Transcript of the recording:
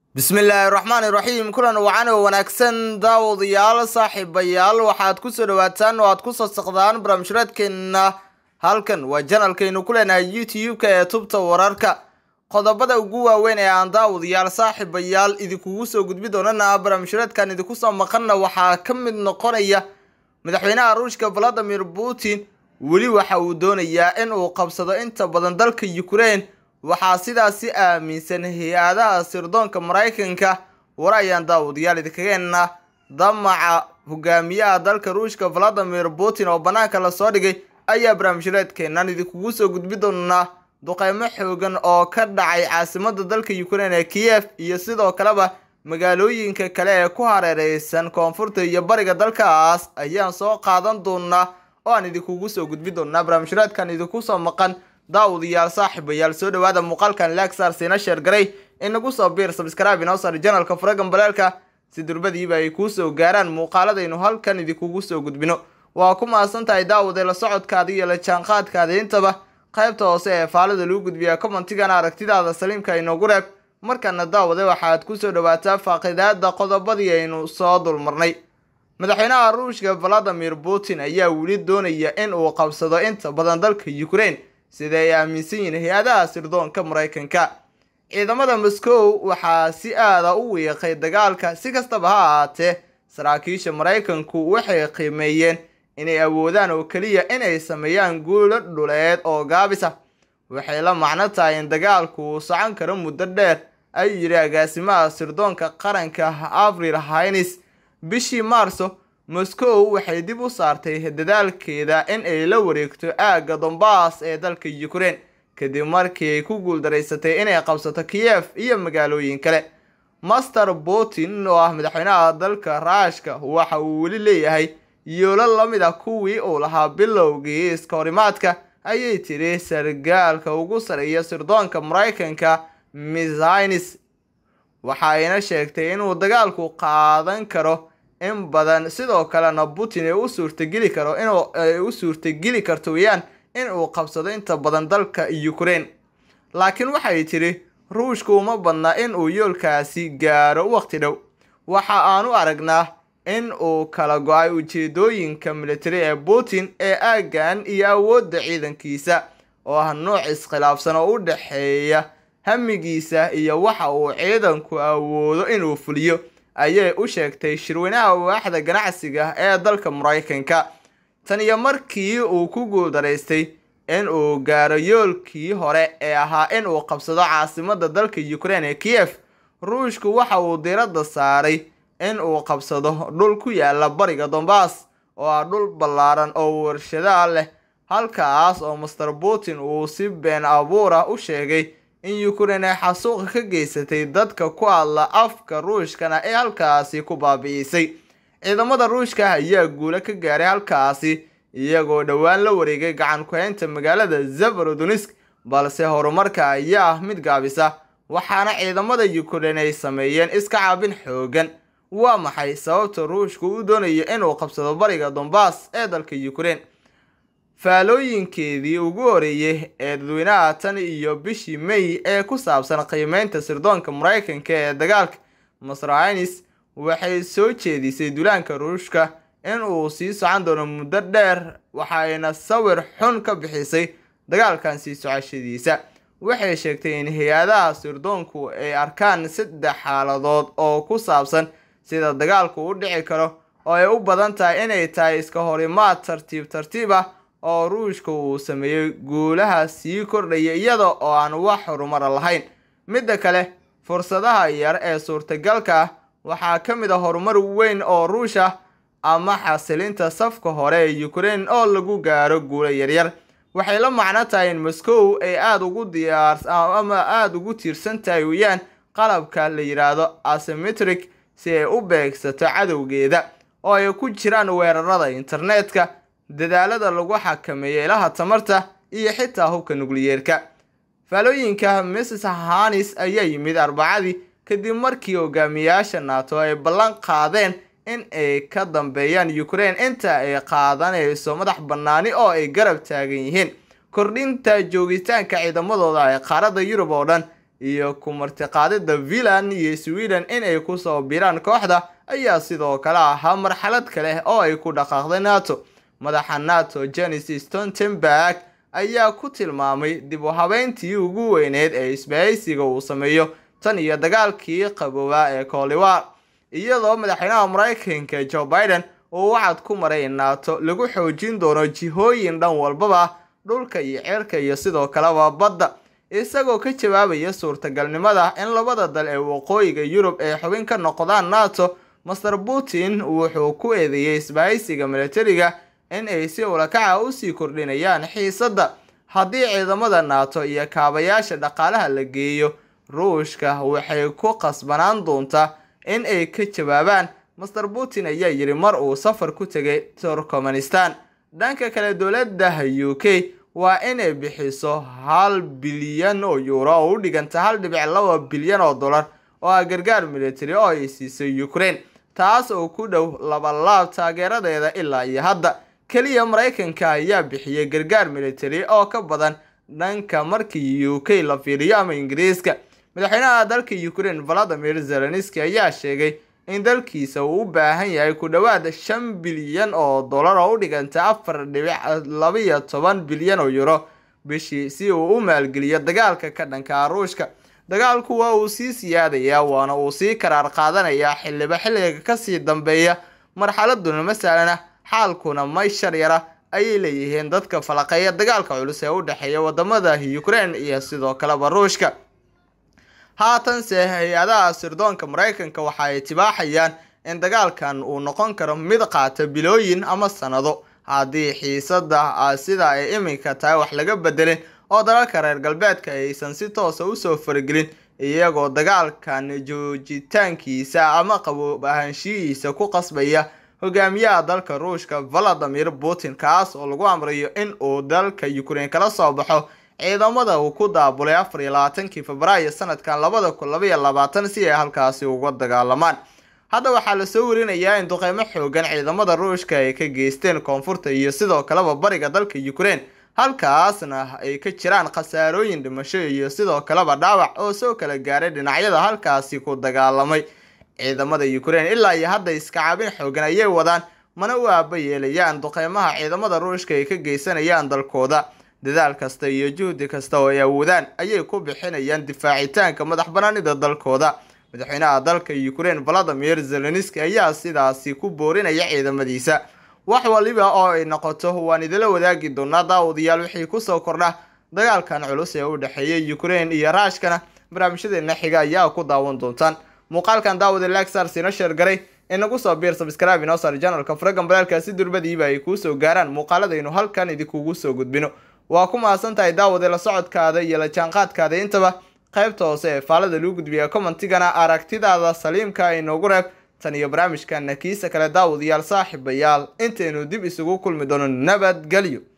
bismillaahi raxmaani raxiim kulan wacan oo wanaagsan daawadayaal saaxiibayaal waxaad kusoo dhawaataan oo aad ku sasaqdaan barnaamijhreedkeenna halkan waa janalkaynu ku leenahay youtube-ka ee tubta wararka qodobada ugu waaweyn ee aan daawadayaal saaxiibayaal idinkugu soo gudbi doonana barnaamijhreedkan idinku soo maqanna waxaa ka mid noqonaya madaxweynaha ruushka valadimir putin weli waxa uu doonayaa in uu qabsado inta badan dalka ukraine waxaa sidaasi aaminsan hay-adaha sirdoonka maraykanka war ayaan daawadayaal idinkageena damaca hogaamiyaha dalka ruushka valadimir putin oo banaanka lasoo dhigay ayaa barnaamijreedkeenan idinkugu soo gudbi doonaa duqeymo xoogan oo ka dhacay caasimada dalka ukraine ee kiyef iyo sidoo kaleba magaalooyinka kale ee ku hareereysan koonfurta iyo bariga dalkaas ayaan soo qaadan doonaa oo aan idinkugu soo gudbi doonaa barnaamijreedkan idinku soo maqan daawadayaal saaxiibayaal soo dhawaada muuqaalkan lagsar siina sheergaray inagu soo biir sabskraibe inoo sar janalka furagan baleelka si durbadiiba ay kuu soo gaaraan muuqaaladaynu halkan idinkugu soo gudbino waa ku mahadsan tahay daawade la socodkaada iyo la jaanqaadkaada intaba qaybta hoose ee faalada lagu gudbiya commentigana aragtidaada saliimka inoogu reeb markana daawade waxaad kusoo dhawaataa faaqidaada qodobadii aynu soo dulmarnay madaxweynaha ruushka valadimir putin ayaa weli doonaya in uu qabsado inta badan dalka ukraine sida ay aaminsan yihiin hay-adaha sirdoonka maraykanka ciidamada moscow waxaa si aada u wiiqay dagaalka si kastaba ha ahaatee saraakiisha maraykanku waxay qiimeeyeen inay awoodaan oo keliya inay sameeyaan guulo dhuleed oo gaabis ah waxay la macno tahay in dagaalku uu socon karo muddo dheer ayuu yidhi agaasimaha sirdoonka qaranka avril haynis bishii maarso moscow waxay dib u saartay dadaalkeeda in ay la wareegto aagga dombas ee dalka ukraine kadib markii ay ku guuldaraysatay inay qabsato kiyef iyo magaalooyin kale master putin oo ah madaxweynaha dalka raashka waxa uu weli leeyahay yoolo lamid ah kuwii uu lahaa bilowgii iska horimaadka ayay tiri sargaalka ugu sareeya sirdoonka maraykanka mishines waxa ayna sheegtay inuu dagaalku qaadan karo in badan sidoo kalena putin ay u suurtageli karo inuu ay u suurtageli karto weyaan in uu qabsado inta badan dalka ukraine laakiin waxay tiri ruushku uma badna in uu yoolkaasi gaaro waqti dhow waxa aanu aragnaa in uu kala go-ay ujeedooyinka militari ee putin ee aaggan iyo awoodda ciidankiisa oo ah nooc iskhilaafsan oo u dhexeeya hamigiisa iyo waxa uu ciidanku awoodo inuu fuliyo ayay u sheegtay shirweynaha waaxda ganacsiga ee dalka maraykanka tan iyo markii uu ku guuldaraystay in uu gaaro yoolkii hore ee ahaa in uu qabsado caasimada dalka ukraine ee kiyef ruushku waxa uu diiradda saaray in uu qabsado dhul ku yaala bariga dombas oo ah dhul ballaaran oo warshadaha leh halkaas oo master putin uu si been abuura u sheegay in ukraine ay xasuuqa ka geysatay dadka ku hadla afka ruushkana ee halkaasi ku baabi'isay ciidamada ruushka ayaa guulo ka gaaray halkaasi iyagoo dhowaan la wareegay gacan ku-haynta magaalada zafarodonisk balse horumarka ayaa ah mid gaabisa waxaana ciidamada ukraine ay sameeyeen iska caabin xoogan waa maxay sababta ruushku u doonayo inuu qabsado bariga dombas ee dalka ukraine faalooyinkeedii ugu horeeyey ee dadweynaha tan iyo bishii may ee ku saabsan qiimeynta sirdoonka maraykanka ee dagaalka masraines waxay soo jeedisay duulaanka ruushka in uu sii socon doono muddo dheer waxayna sawir xun ka bixisay dagaalkan sii socashadiisa waxay sheegtay in hay-adaha sirdoonku ay arkaan saddex xaaladood oo ku saabsan sida dagaalku u dhici karo oo ay u badan tahay inay tahay iska horimaad tartiib tartiib ah oo ruushka uu sameeyey guulaha sii kordhaya iyada oo aan wax horumara lahayn midda kale fursadaha yar ee suurtagalka ah waxaa ka mid a horumar weyn oo ruush ah ama xasilinta safka hore ee ukraine oo lagu gaaro guulo yaryar waxay la macno tahay in moscow ay aada ugu diyaar ama aada ugu tiirsan tahay weyaan qalabka la yidhaahdo asymmetric si ay u beegsato cadowgeeda oo ay ku jiraan weerarada internetka dadaalada lagu xakameeyo ilaha tamarta iyo xitaa hubka nukliyeerka faalooyinka mrs hanis ayaa yimid arbacadii kadib markii hogaamiyaasha nato ay ballan qaadeen in ay ka dambeeyaan ukraine inta ay qaadanayso madax bannaani oo ay garab taagan yihiin kordhinta joogitaanka ciidamadooda ee qaaradda yurub oo dhan iyo ku martiqaadida finland iyo sweden inay kusoo biraan kooxda ayaa sidoo kale ahaa marxalad kale oo ay ku dhaqaaqday nato madaxa nato jenis stoltenberg ayaa ku tilmaamay dib u habeyntii ugu weyneyd ee isbahaysiga uu sameeyo tan iyo dagaalkii qaboobaa ee kooliwar iyadoo madaxweynaha maraykanka joe biden uu wacad ku maray in nato lagu xoojin doono jihooyin dhan walbaba dhulka iyo ceerka iyo sidoo kaleba badda isagoo ka jawaabaya suurtagalnimada in labada dal ee waqooyiga yurub ay xubin ka noqdaan nato master putin wuxuu ku eedeeyey isbahaysiga milatariga in ay si ulakaca usii kordhinayaan xiisadda haddii ciidamada nato iyo kaabayaasha dhaqaalaha la geeyo ruushka waxay ku qasbanaan doontaa in ay ka jawaabaan master putin ayaa yidhi mar uu safar ku tegay turkmenistan dhanka kale dowladda u k waa inay bixiso hal bilyan oo yuuro oo u dhiganta hal dhibic laba bilyan oo dollar oo ah gargaar military oo ay siisay ukraine taas oo ku dhow labalaab taageeradeeda ilaa iyo hadda keliya maraykanka ayaa bixiyay gargaar military oo ka badan dhanka markii u k la fiiriyo ama ingiriiska madaxweynaha dalka ukraine valadimir zelenski ayaa sheegay in dalkiisa uu u baahan yahay ku dhowaad shan bilyan oo dollar oo u dhiganta afar dhibic labiyo toban bilyan oo euro bishii si uu u maalgeliyo dagaalka ka dhanka ruushka dagaalku waa uu sii siyaadayaa waana uu sii karaar qaadanayaa xiliba xilliga kasii dambeeya marxaladuna masalana xaalkuna may shar yara ayay leeyihiin dadka falaqeeya dagaalka culus ee u dhexeeya wadamada ukraine iyo sidoo kaleba ruushka haatanse hay-adaha sirdoonka maraykanka waxa ay tibaaxayaan in dagaalkan uu noqon karo mid qaata bilooyin ama sanado haddii xiisada sida ay iminka tahay wax laga bedelin oo dalalka reer galbeedka aysan si toosa usoo faragelin iyagoo dagaalkan joojitaankiisa ama qaboob ahaanshihiisa ku qasbaya hogaamiyaha dalka ruushka valadimir putin kaas oo lagu amrayo in uu dalka ukraine kala soo baxo ciidamada uu ku daabulay afar iyo labaatankii febraayo sanadkan labada kun labaiyo labaatan si ay halkaasi uga dagaalamaan hadda waxaa lasoo warinayaa in duqeymo xoogan ciidamada ruushka ay ka geysteen koonfurta iyo sidoo kaleba bariga dalka ukraine halkaasna ay ka jiraan khasaarooyin dhimasho iyo sidoo kaleba dhaawac oo soo kala gaaray dhinacyada halkaasi ku dagaalamay ciidamada ukraine ilaa iyo hadda iskacaabin xoogan ayay wadaan mana u aaba yeelayaan duqeymaha ciidamada ruushka ay ka geysanayaan dalkooda dadaal kasta iyo juhdi kasta oo ay awoodaan ayay ku bixinayaan difaacitaanka madax banaanida dalkooda madaxweynaha dalka ukraine valadimir zelenski ayaa sidaasi ku boorinaya ciidamadiisa wax waliba oo ay noqoto waan idila wadaagi doonaa daawadayaal wixii kusoo kordha dagaalkan culus ee u dhexeeya ukraine iyo raashkana barnaamijyadeena xiga ayaa ku daawan doontaan muuqaalkan daawada lagsars ino sheergaray inagu soo biir sabscribe inoo saar janalka faragan balaalka si durbadiiba ay kuu soo gaaraan muuqaaladaynu halkan idinkugu soo gudbino waa ku mahadsan tahay daawade la socodkaada iyo la jaanqaadkaada intaba qaybta hoose ee faalada lagu gudbiya commentigana aragtidaada saliimka inoogu reeb tan iyo barnaamijkana kiisa kale daawadayaal saaxiibayaal intaynu dib isugu kulmi doono nabadgelyo